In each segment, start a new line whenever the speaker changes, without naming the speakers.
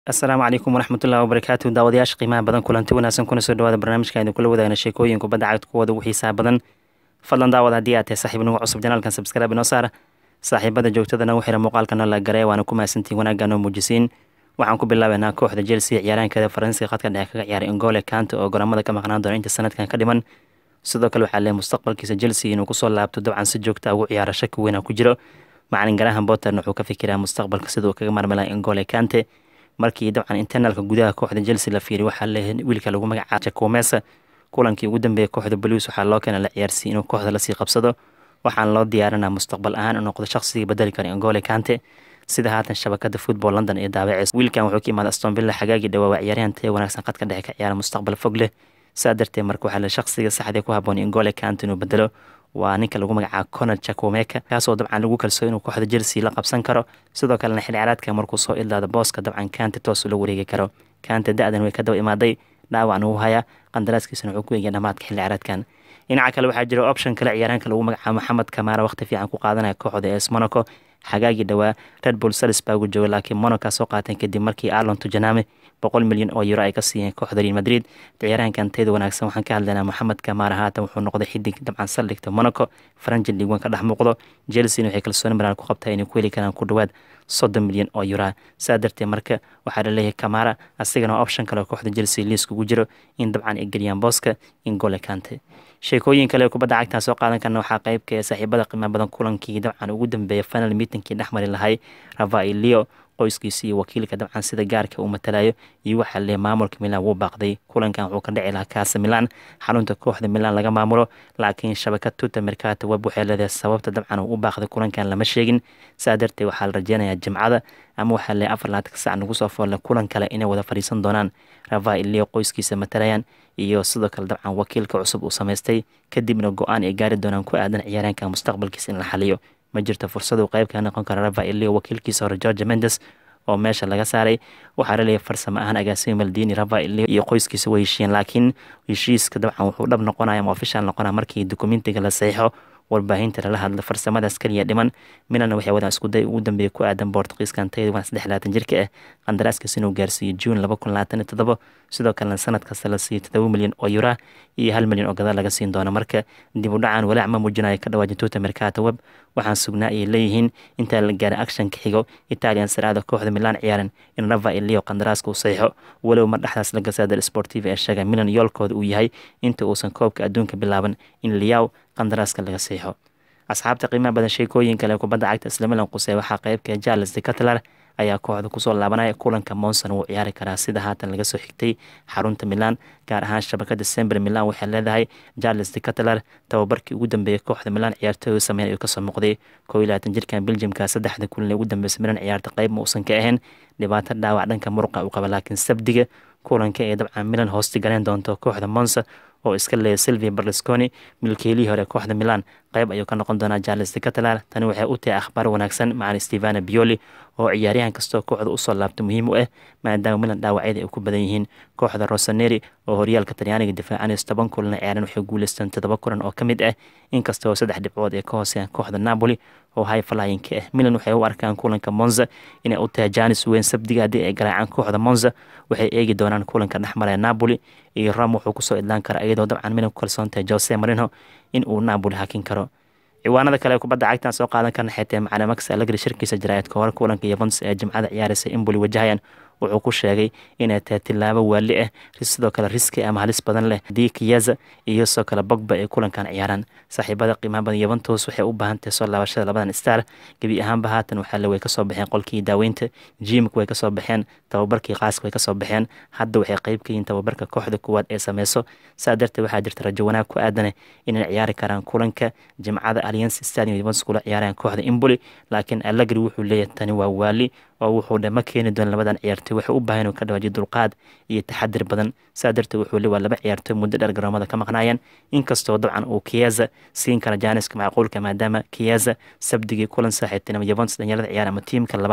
asalaamu calaykum waraxmatullahi wabarakaatu daawadayaasha qiimaha badan kulanti wanaagsan kuna soo dhawaada barnaamijka aynu kula wadaagna sheekooyin kubadda cagta kuwooda ugu xiisaha badan fadlan daawad haddii aad tahay saaxiib nagu cusub janaalkan sabskraibe inoo saara saaxiibada joogtadana u xira muuqaalkana la garay waana ku mahadsantiin wanaagga noo muujisiin waxaan ku bilaabeynaa kooxda chelsea ciyaaraankeeda faransiga khadka dhexe kaga ciyaaray ingole kante oo goramada ka maqnaan doona inta sanadkan ka dhiman sidoo kale waxaa leeyahay mustaqbalkiisa chelsea inuu kusoo laabto dabcan si joogta ugu ciyaara shaki weyna ku jiro macalin garahan botter wuxuu ka fikiraa mustaqbalka sida uu kaga marmala ingole kante markii dabcan internalka gudaha kooxda chelsea la fiiriy waxaa leeyahay wiilka lagu magacaaba jakomesa kulankii ugu dambeeyay kooxda blues waxaa loo keena la ciyaarsiiy inuu kooxda lasii qabsado waxaan loo diyaarinaa mustaqbal ahaan u noqdo shaqsigii bedeli kara ingole kante sida haatan shabakada football london ee daawaceys wiilkan wuxuu ka imaada aston villa xagaagii dhawaa ciyaaryahan taya wanaagsan khadka dhexe ka ciyaara mustaqbal fog leh saa darteed marka waxaa le shaqsiga saxdee ku haboon ingole kante inuu bedelo waa ninka lagu magacaabo conor jakomeka kaasoo dabcan lagu kalsoo inuu kooxda chelsea la qabsan karo sidoo kalena xil ciyaareedka markuu soo idlaado booska dabcan kante toos ula wareegi karo kante da-dan way ka daba imaaday dhaawacan uu haya qandaraaskiisana wuxuu ku eegaya dhamaadka xil ciyaareedkan dhinaca kale waxaa jira option kale ciyaaraanka lagu magacaabo maxamed kamaara waqti fiican ku qaadanaya kooxda es monaco xagaagii dhowaa red bull salisburg jooga laakiin monaco soo qaateen kadib markii arlon tujaname boqol milyan oo euro ay ka siiyeen kooxda real madrid ciyaaraankan tayada wanaagsan waxaan ka hadlaynaa moxamed kamaara haatan wuxuu noqday xidig dabcan saldhigta monaco faranji liigwan ka dhex muuqdo chelsea waxay kalsooni maraan ku qabtaa inay ku heli karaan ku dhowaad soddon milyan oo euro saa darteed marka waxaa laleeyahay kamaara asigana option kale kooxda chelsea liiskugu jiro in dabcan ay geliyaan booska in gole kante sheekooyin kale kubadda cagtaa soo qaadan karna waxaa qeybka ee saaxiibada qiimaha badan kulankii dabcan ugu dambeeya final meetinkii dhexmari lahay ravailio qoyskiisa iyo wakiilka dabcan sida gaarka uu matalayo iyo waxaa lee maamulka milan wuu baaqday kulankan wuxuu ka dhici lahaa kaasa milan xarunta kooxda milan laga maamulo laakiin shabakad tuta mercato web waxay leedahay sababta dabcan uu u baaqday kulankan lama sheegin saa darteed waxaa la rajeynayaa jimcada ama waxaa lee afar laatanka sac nagu soo foolle kulan kale inay wada fadhiisan doonaan ravailio qoyskiisa matalayaan iyo sidoo kale dabcan wakiilka cusub uu samaystay kadibna go-aan ay gaari doonaan ku aadan ciyaaraanka mustaqbalkiisa in la xaliyo ma jirto fursadu qeyb ka noqon kara ravailio wakiilkiisa hore george mendes oo meesha laga saaray waxaa laleeyahay farsamo ahaan agaasimo maldini ravailio iyo qoyskiisa way heshiiyeen laakiin heshiiska dabcan wuxuu dhab noqonaya ama official noqonaya markii dokumentiga la saxiixo warbaahinta lala hadla farsamadaas kaliya dhiman milan waxay wadaan iskuday ugu dambeeya ku aadan bortugiiskan tayada waan saddex labaatan jirka ah qandaraaskiis inuu gaarsiiyo juun laba kun labaatan iyo toddoba sidoo kalena sanad kasta la siiyo toddoba milyan oo yura iyo hal milyan oo gadaal laga siin doono marka dib u dhacan walaac ma muujinayo ka dhawaajin tuuta mercato web waxaan sugnaa ayay leeyihiin intaa la gaaray actionka xigo italian saraada kooxda milan ciyaaran in rava ilio qandaraaska uu saxiixo walow mar dhexdaas la gasaada sportiva ee sheega milan yoolkooda uu yahay inta uusan koobka adduunka bilaaban in liyaw qandaraaska laga saxiixo asxaabta qiimaha badan sheekooyin kale kubadda cagta isla milan qusey waxaa qeybka charles de catlar ayaa kooxda kusoo laabanaya kulanka monson wuu ciyaari karaa sida haatan laga soo xigtay xarunta milan gaar ahaan shabakada sember milan waxay leedahay charles de catlar tababarkii ugu dambeeyay kooxda milan ciyaartooy sameyn ayuu kasoo muuqday koo iyo labaatan jirkan beljimka saddexda kulan ee ugu dambeysa milan ciyaarta qeyb ma uusan ka ahayn dhibaato dhaawac dhanka muruqa uu qaba laakiin sabdiga kulanka ee dabcan milan hoosti galeen doonto kooxda monsa oo iska leeya silvia berlusconi milkeelihii hore kooxda milan qeyb ayuu ka noqon doonaa charles de catalar tani waxay u tahay akhbaar wanaagsan macalin stevana bioli oo ciyaaryahan kastoo kooxda usoo laabta muhiim u ah maadaama milan dhaawacyada ay ku badan yihiin kooxda rosaneri oo horyaalka talyaaniga difaacanaysa toban kulan ciyaaran waxay guuleysteen toddoba kulan oo ka mid ah inkastoo saddex dhibcood ee ka hooseeyaan kooxda napoli oo hay falayinka ah milan waxay u arkaan kulanka monza inay u tahay janis weyn sabdiga haddii ay garaacaan kooxda monza waxay eegi doonaan kulanka dhexmaraya napoli iyo rom wuxuu kusoo idlaan kara iyadoo dabcan milan ku kalsoon tahay jose marino in uu napoli hakin karo ciwaanada kale kubadda cagtan soo qaadan karna xitee macalin max allegri shirkiisa jaraa'idka hore kulanka yevons ee jimcada ciyaaraysa imboli wajahayaan wuxuu ku sheegay inay tahay tilaabo waali ah sidoo kale riski ama halis badan leh haddii kiyaza iyo sidoo kale bogba ay kulankan ciyaaraan saaxiibada qiimaha badan yevantos waxay u baahan tahay soo laabashada labadan star gebi ahaanba haatan waxaale way kasoo baxeen qolkii daaweynta jimk way kasoo baxeen tababarkii qaaska way kasoo baxeen hadda waxay qeyb ka yihiin tababarka kooxda kuwaad ee sameyso saa darteed waxaa jirta rajo wanaag ku aadane inay ciyaari karaan kulanka jimcada alliance stadium yevantos kula ciyaarayaan kooxda imboli laakiin allegri wuxuu leeyahay tani waa waali oo wuxuu dhama keeni doona labadan ciyaartoy waxay u baahan inuu ka dhawaajiyo dulqaad iyo taxadir badan saa darteed wuxuu le waa laba ciyaartoy muddo dheer garoomada ka maqnaayeen inkastoo dabcan uu kiyaza siin kara jaaniska macquulka maadaama kiyaza sabdigii kulan saaxiibtinimo yevons dhalinyarada ciyaar ama tiimka labaad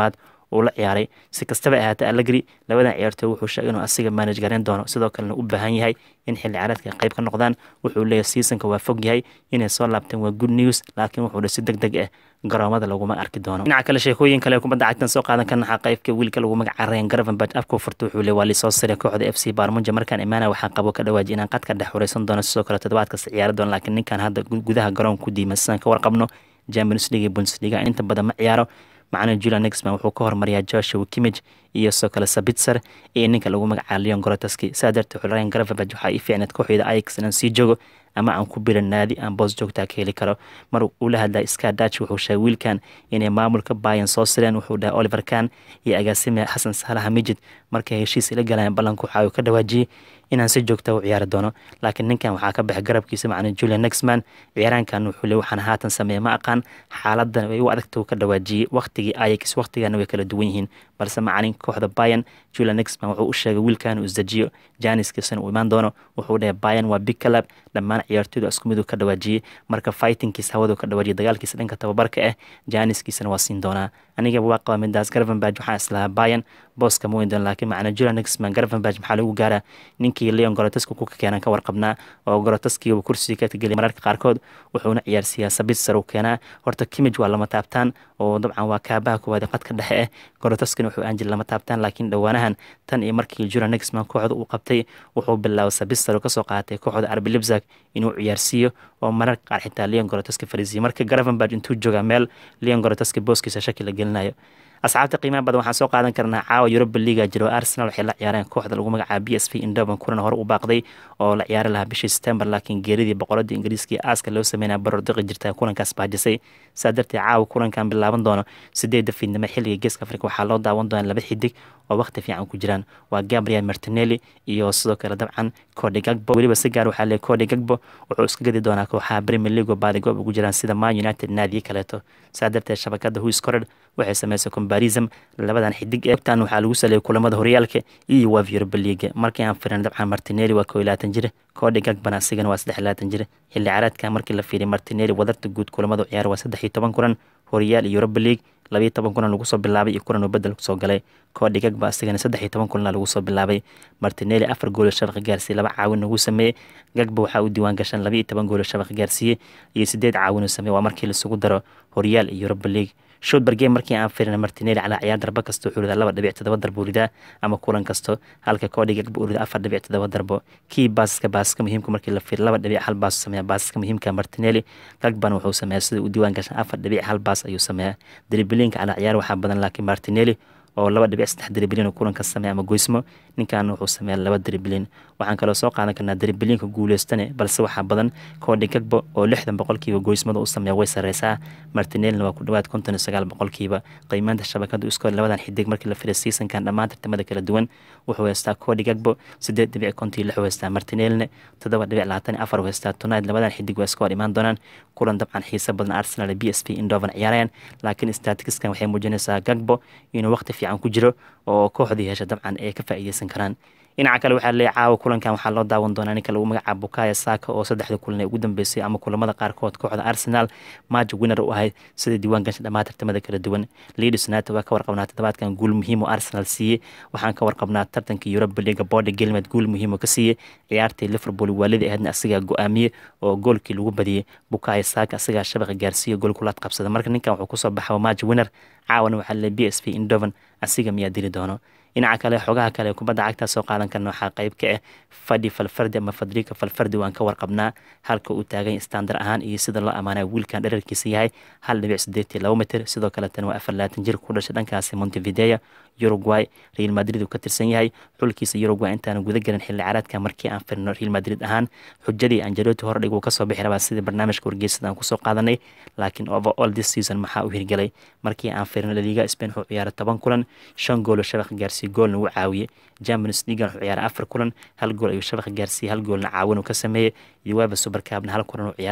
uu la ciyaaray si kastaba ahaatee allegri labadan ciyaartooy wuxuu sheegay inuu asiga manage gareyn doono sidoo kalena u baahan yahay in xilli ciyaareedka qayb ka noqdaan wuxuu leeyahay seasonka waa fog yahay inay soo laabteen waa good news laakiin wuxuu dha si deg deg ah garoomada laguma arki doono dhinaca kale sheekooyin kale kubadda cagtan soo qaadan karna waxaa qaybka wiilka lagu magaca ryan garvanbach afkuu furta wuxuu le waa lisoo siray kooxda f c barmunja markaan imaana waxaa qabo ka dhawaaji inaan qadka dhex xuraysan doono sidoo kale toddobaad kasta ciyaari doono laakiin ninkan hadda gudaha garoonka ku diiman sidaan ka warqabno champions league iyo bundesliga inta badan ma ciyaaro macna julian nexman wuxuu ka hormariyaa joshua kimij iyo sidoo kale sabitzer iyo ninka lagu magacaaba leon gorotaski saa darteed ryan garvanbach waxaa ii fiicneed kooxeeda ajax inaan sii joogo ama aan ku biran naadi aan boos joogtaa ka heli karo mar uu la hadlay ska dach wuxuu sheegay wiilkan inay maamulka bayan soo sireen wuxuu dhahay oliver kan iyo agaasime xasan saalaha mijid markay heshiis ila galayaan ballanka waxa uu ka dhawaajiyey inaan si joogta u ciyaari doono laakiin ninkan waxaa ka baxay garabkiisa macna julian nexman ciyaaraankan wuxuu le waxaan haatan sameeya ma aqaan xaaladan way u adagta uu ka dhawaajiyey waqtigii ayax waqtigana way kala duwan yihiin balse macalin kooxda bayan julian nexman wuxuu u sheegay wiilkan uu isdejiyo janiskiisana uu imaan doono wuxuu dhahay bayan waa big club dhammaan ciyaartooydu isku mid uu ka dhawaajiyey marka fightingkiisa hawadu ka dhawaajiyay dagaalkiisa dhanka tababarka ah janiskiisana waa siin doonaa anigaba waa qaba midaas garvanbach waxaan islahaa bayan booska ma weyn doon laakiin macna julian nexman garvanbach maxaa lagu gaaraa ninkii leon gorotaski ku keenan ka warqabnaa oo gorotaskiiba kursiga ka tegeliya mararka qaarkood wuxuuna ciyaarsiiyaa sabitsar uu keenaa horta kimij waa lama taabtaan oo dabcan waa kaabaha koowaad qadka dhexe ah gorotaskina wuxuu aan jiri lama taabtaan laakiin dhowaanahan tan iyo markii julian nexman kooxda uu qabtay wuxuu bilaabay sabitsar oo kasoo qaatay kooxda arbi libzak inuu ciyaarsiiyo oo mararka qaar xitaa leon gorotaski fariisiyo marka garvanbach intuu joogaa meel leon gorotaski booskiisa shaki la gelinayo asxaabta qiimaha badan waxaan soo qaadan karnaa caawa yuroba liga jiro arsenal waxay la ciyaareen kooxda lagu magacaaba b s v indoban kulan hore u baaqday oo la ciyaari lahaa bishii september laakiin geeridii boqoradii ingiriiska iyo aaska loo sameynaya baror diqi jirta kulankaas baajisay saa darteed caawa kulankan bilaaban doono sideedda fiidnimo xilliga geeska afrika waxaa loo daawan doonaa laba xidig oo waqti fiican ku jiraan waa gabriel martinelli iyo sidoo kale dabcan cody gagbo weliba si gaar waxaa leeyahy cody gagbo wuxuu iska gedi doonaa kooxaha premier league oo baadigoob ugu jiraan sida man united naadiyo kaleeto saa darteed shabakada huis corred waxay sameysay combarism labadan xidig ee tan waxaa lagu saleeyay kulamada horyaalka iyo waaf europa league markii aan firin dabcan martinelli waa koo iyo labaatan jir cody gagbana asigana waa saddex iyo labaatan jir xilli caraadka markii la fiiriy martinelli wadarta guud kulamada ciyaar waa saddex iyo toban kulan horyaal iyo europa league labayo toban kulan lagu soo bilaabay iyo kulan uu bedel kusoo galay cody gagba asigana saddex iyo toban kulana lagu soo bilaabay martinelli afar goolo shabaqa gaarsiiyey laba caawin ugu sameeyey gagba waxaa u diiwaan gashan laba iyo toban goolo shabaqa gaarsiiyey iyo sideed caawin uu sameeyey waa markii laisugu daro horyaal iyo europa league shotbergame markii aan fiirina martinelli calaa ciyaar darbo kasta wuxuu ridaa laba dhibic todoba darbo ridaa ama kulan kasto halka cody gagba uu ridaa afar dhibic todoba darbo kii baasaska baasaska muhiimka markii la fiiriyo laba dhibic hal baas sameeya baasaska muhiimka martinelli gagbana wuxuu sameeyaa sida u diiwaan gashan afar dhibic hal baas ayuu sameeyaa dribilinka calaa ciyaar waxaa badan laakiin martinelli oo laba dhibic saddex dribilin oo kulanka sameeya ama goysmo ninkan wuxuu sameeya laba dribilin waxaan kaloo soo qaadan karnaa dribilinka guuleystane balse waxaa badan cody gagbo oo lixdan boqolkiiba goysmada u sameeya way sareysaa martinellina waa ku dhawaad konton iyo sagaal boqolkiiba qiimaanta shabakada iskoor labadan xidig markii la firay seasonkan dhammaan tartamada kala duwan wuxuu haystaa cody gagbo sideed dhibic konton iyo lix u haystaa martinellina toddoba dhibic labaatan iyo afar u haystaa tonight labadan xidig waa iska hor imaan doonaan kulan dabcan xiisa badan arsenal b s v indovan ciyaarayaan laakiin statikiskan waxay muujinaysaa gagbo inuu waqti fiican ku jiro oo kooxdii hesha dabcan ay ka faa'iideysan karaan dhinaca kale waxaa leeyahay caawa kulankan waxaa loo daawan doonaa ninka lagu magacaabo bukaya saka oo saddexda kulan ee ugu dambeysay ama kulamada qaarkood kooxda arsenal match winner u ahayd sida diiwaan gasha dhammaan tartamada kala duwan leeds united waa ka warqabnaa toddobaadkan guul muhiim oo arsenal siiyey waxaan ka warqabnaa tartanka europa league body gelmed guul muhiim oo ka siiyey ciyaartii liverpool waalidii ahaydna asigaa go-aamiyey oo goolkii lagu badiyey bukaya saka asigaa shabaqa gaarsiiya gool kulaad qabsada marka ninkan wuxuu kusoo baxay match winner caawana waxaa leeyahay b s v indovan asiga miyaa dili doono dhinaca kale xogaha kale kubadda cagta soo qaadan karna waxaa qayb ka ah fadhi falfardi ama fadrika falfardi waan ka warqabnaa halka uu taagan standar ahaan iyo sida loo amaanay wiilkan dherarkiisa yahay hal dhibic sideetii laba mitir sidoo kaletana waa afar labaatan jir ku dhashay dhankaasi montevideo uruguay real madrid uu ka tirsan yahay xulkiisa uruguay intaanu guda gelin xilli caraadka markii aan firno real madrid ahaan xujadii angeloti hordhig uu kasoo bixi rabaa sidii barnaamijka wargeysada aan kusoo qaadanay laakiin overall this season maxaa u hirgelay markii aan firno laliga spain wuxuu ciyaaray toban kulan shan goolo shabaqa gaarsiiye goolna uu caawiyey champions league wuxuu ciyaaray afar kulan hal gool ayuu shabaqa gaarsiiyey hal goolna caawin uu ka sameeyey uweba supercabna hal kulan uu ciyaaray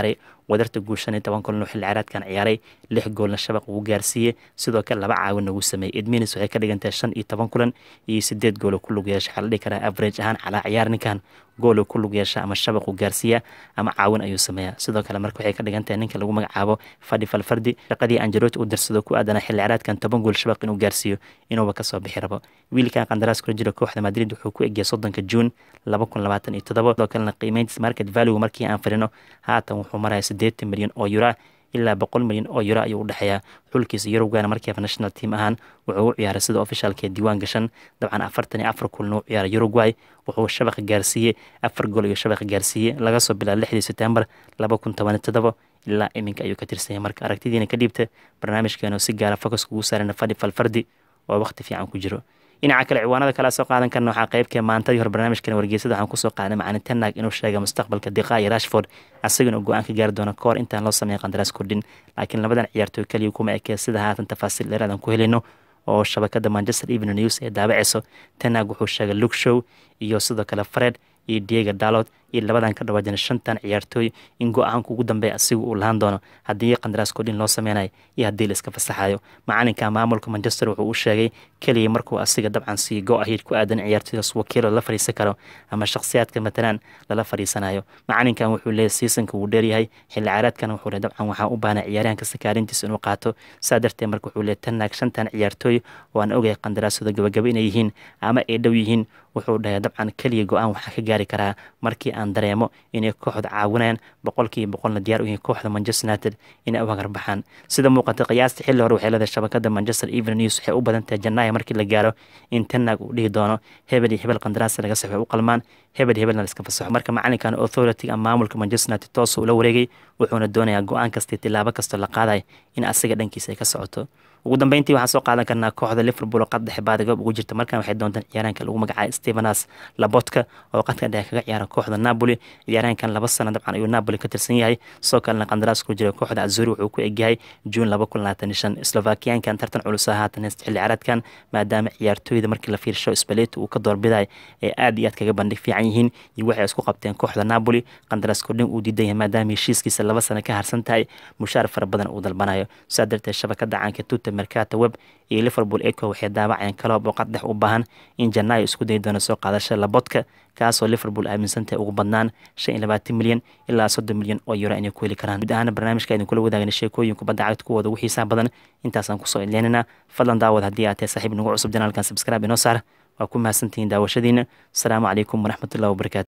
wadarta guul shan iyo toban kulan oo xilli ciyaareedkan ciyaaray lix goolna shabaq uu gaarsiiyey sidoo kale laba caawin ugu sameeyey edminis waxay ka dhigantahay shan iyo toban kulan iyo sideed gool oo ku lug yeesha waxaa la dhihi karaa average ahaan calaa ciyaar ninkan gool uu ku lug yeesha ama shabaq uu gaarsiiya ama caawin ayuu sameeyaa sidoo kale marka waxay ka dhigan tahay ninka lagu magacaabo fadhi falfardi shaqadii anjeloti uu darsado ku aadana xilli ciyaareedkan toban gool shabaq inuu gaarsiiyo inuuba kasoo bixi rabo wiilkan qandaraas kula jira kooxda madrid wuxuu ku egiyay soddonka juun laba kun labaatan iyo toddoba sidoo kalena qiimeyntis market value markii aan firino haatan wuxuu maraya siddeetan milyan oo yura ilaa boqol milyan oo yuro ayuu u dhexeeyaa xulkiisa yurubgana markiiba national team ahaan wuxuu u ciyaaray sida ofishaalkee diiwaan gashan dabcan afartan iyo afar kulna u ciyaaray uruguay wuxuu shabaqa gaarsiiyey afar gool iyo shabaqa gaarsiiyey laga soo bilaabo lixdii sebtembar laba kun toban iyo toddoba ilaa iminka ayuu ka tirsanyay marka aragtidiina ka dhiibta barnaamijkeenu si gaara focus kugu saarana fadhi falfardi oo waqti fiican ku jiro dhinaca kale ciwaanada kale soo qaadan karna waxaa qeybkee maantadii hore barnaamijkan wargeysada waxaan kusoo qaadanay macalin tenag inuu sheegay mustaqbalka diqa iyo rashford asagana go-aan ka gaari doono kahor intaan loo sameeya qandaraas kordhin laakiin labadan ciyaartooy kaliya kuma ekee sida haatan tafaasiil dheeraadaan ku helayno oo shabakada manchester evening news ee daabaceyso tenag wuxuu sheegay luke show iyo sidoo kale fred iyo diego dalod iyo labadan ka dhawaajana shantan ciyaartooy in go-aanka ugu dambeeya asiga uu lahaan doono haddii qandaraas kordhin loo sameynayo iyo haddii la iska fasaxayo macalinka maamulka manchester wuxuu u sheegay keliya markuu asiga dabcan sii go ahiid ku aadan ciyaartooydaas wakiilo la fadhiisan karo ama shakhsiyaadka matalan lala fadhiisanayo macalinkan wuxuu leeyahy seasonka wuu dheeryahay xilli ciyaareedkan wuxuu le dabcan waxaa u baahnay ciyaaryahanka sakaarintiisa inuu qaato saa darteed marka wuxuu leeyahy tanaag shantan ciyaartooy oo aan ogahay qandaraasooda gabagaba inay yihiin ama ay dhow yihiin wuxuu dhahay dabcan keliya go-aan waxaa ka gaari karaa markii aan dareemo inay kooxda caawinayaan boqolkiiba boqolna diyaar u yihiin kooxda manchester united inay u hagar baxaan sida muuqata qiyaasta xilli hore waxay leedahay shabakada manchester evening news waxay u badan tahay janaayo markii la gaaro in tenag uu dhihi doono hebel iyo hebel qandaraas laga saxo u qalmaan hebel hebelna la iska fasaxo marka macalinkan authority ama maamulka manchester united toos ula wareegay wuxuuna doonayaa go-aan kasta tilaabo kastoo la qaadayo in asiga dhankiisa ay ka socoto ugu dambeyntii waxaan soo qaadan karnaa kooxda liverpool oo qad dhexe baadigoob ugu jirta markan waxay doontaan ciyaaraanka lagu magacaabay stevenas labotka oo qadka dhexe kaga ciyaara kooxda napoli ciyaaraankan laba sano dabcan ayuu napoli ka tirsan yahay sidoo kalena qandaraas ku jira kooxda azuri wuxuu ku egyahay juun laba kun labaatan iyo shan slovakiyaankan tartan culus haatan heysta xilli ciyaareedkan maadaama ciyaartooyda markii la fiirsho spaleti uu ka doorbiday ee aad iyo aad kaga bandhig fiican yihiin iyo waxay isku qabteen kooxda napoli qandaraas kordhin uu diidan yahay maadaama heshiiskiisa laba sano ka harsan tahay mushaar fara badan uu dalbanayo saa darteed shabakada caanka tuta mercata web iyo liverpool eco waxay daawaceen kaloob oo qad dhex u baahan in janaayo isku dayi doono soo qaadashada labodka kaasoo liverpool aaminsantahay ugu badnaan shan iyo labaatan milyan ilaa soddon milyan oo yuro inay ku heli karaan guud ahaana barnaamijka idin kula wadaagna sheekooyin kubadda cagta kuwooda ugu xiisaha badan intaasaan kusoo idleenina fadlan daawad haddii aad tahay saaxiib nagu cusub janaalkan subscribe inoo saar waa ku mahadsantihiin daawashadiina asalaamu calaykum waraxmatullahi wabarakatu